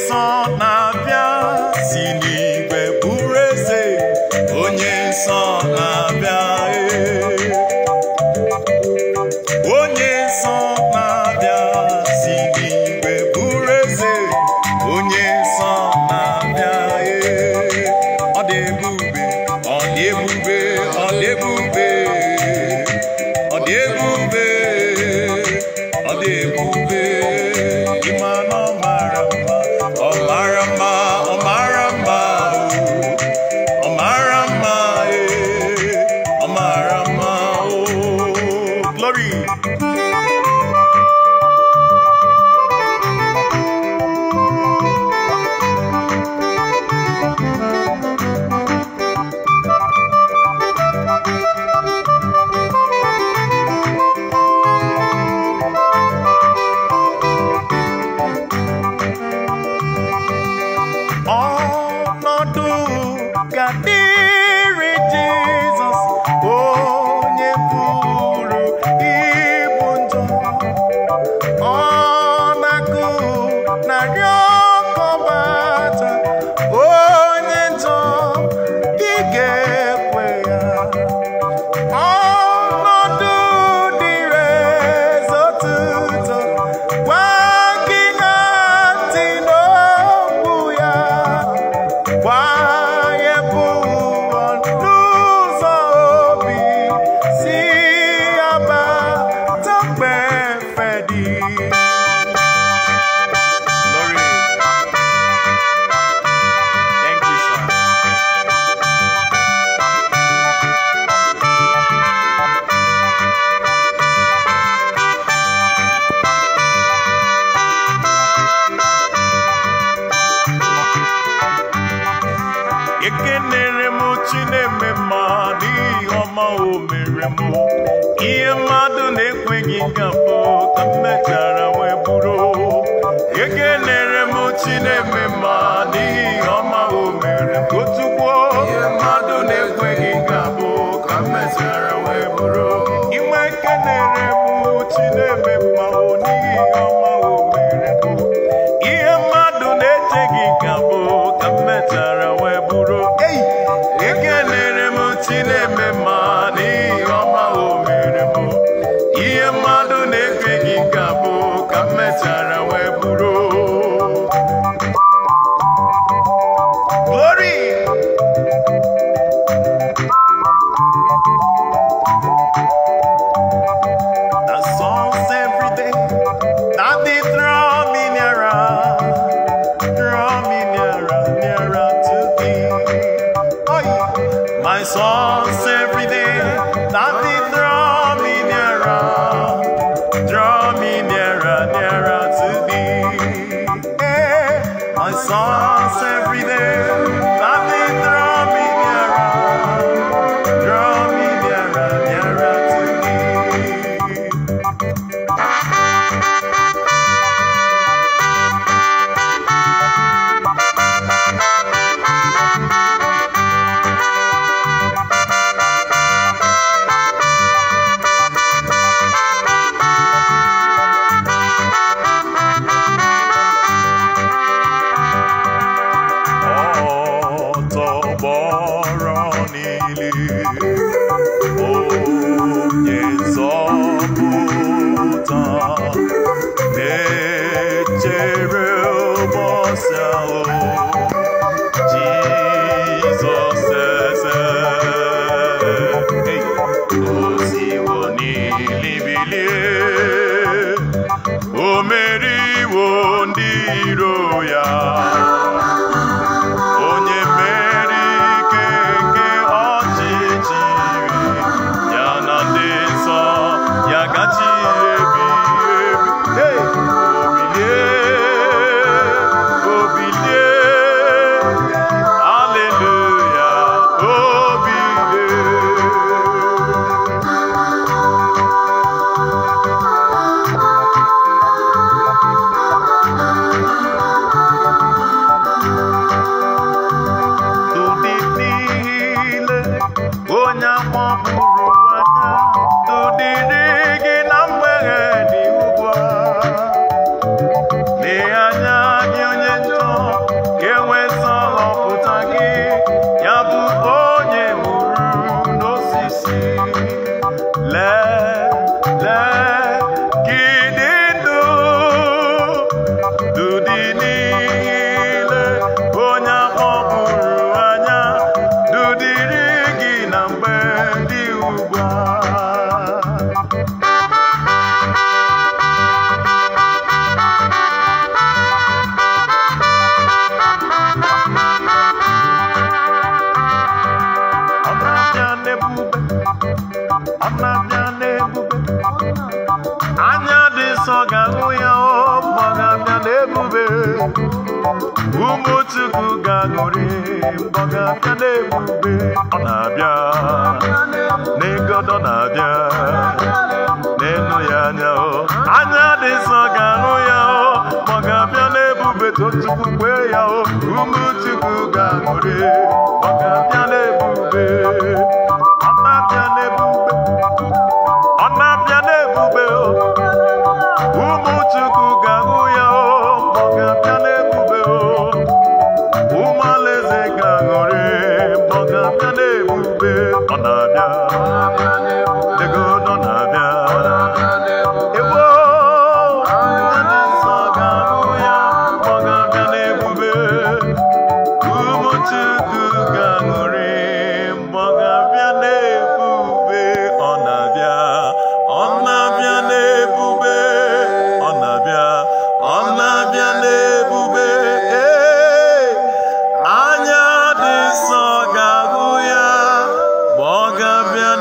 nsọ na-abịa si n'igwe bụrụ eze onye nsọ na-abịa ee. onye nsọ na-abịa si n'igwe bụrụ eze onye nsọ na-abịa ee. ọ dị ebube ọ dị ebube ọ dị ebube ọ dị ebube ọ dị ebube ịma na ọ mara mma ọ mara mma ọ mara mma o. ọ mara mma ee ọ mara mma o glory ọnọdụ ga-adịrị Jizọs onye pụrụ ibu njọ ọ na-akụ narị ọkọbata onye njọ ị ga-ekwe ya ọnọdụ dịrị eze otuto gwa gị na ntị n'okwu ya gwa ya bụ ụwa n'ụzọ obi si ya bata mgbe efe dị Glory. Thank you, sir. ekenere m chineme mma n'ihi ọma o mere m ihe mmadụ na-ekweghị nga mbụ ka m mechara wee bụrụ ekenere m chineme mma n'ihi ọma o mere m otukwuo ihe mmadụ na-ekweghị nga mbụ ka m mechara wee bụrụ inwe ekenere m chineme mma o n'ihi ọma o mere m ihe mmadụ na-echeghị ka bụ ka m mechara wee bụrụ ei ekelere m chineme mma n'ihi ọma o mere m ihe mmadụ na-ekweghị ka bụ ka m mechara wee bụrụ glory the songs every day that they draw me nearer draw me nearer, nearer to thee. Oh, yeah. My songs every day that they draw me nearer, draw me nearer, nearer to thee. Yeah. My songs every day that they draw me nearer, draw me nearer, nearer to thee. ọtọgbọrọ niile onye nzọpụta na-echere ụbọchị ahụ Jizọs eze Hey! osiwo niile bilie o meriwo ndị iro ya onye mmeri ike nke ọchịchịrị ya na ndị nsọ ya gachi ebi ebi Hey! obilie obilie ụmụ Chukwu ga-aṅụrị mgbọ ga-abịa n'ebube ọ na-abịa n'ịgọdọ na-abịa n'enu ya anya o anya dị nsọ ga-ahụ ya o ma ọ ga-abịa n'ebube tochukwu kwee ya o ụmụ Chukwu ga-aṅụrị ọ ga-abịa n'ebube ọ na-abịa n'ebube ọ na-abịa n'ebube o ụmụ Chukwu ga-ahụ ya o ma ọ ga-abịa n'ebube o ụmụ alaeze ga-aṅụrị ma ọ ga-abịa n'ebube ọ na-abịa ego nọ na-abịa ewo ndị nsọ ga-ahụ ya ma ọ ga-abịa n'ebube ụmụ Chukwu ga-aṅụrị ma ọ ga-abịa n'ebube ọ na-abịa ọ na-abịa n'ebube ọ na-abịa ọ na-abịa n'ebube ee anya dị nsọ ga-ahụ ya ma ọ ga-abịa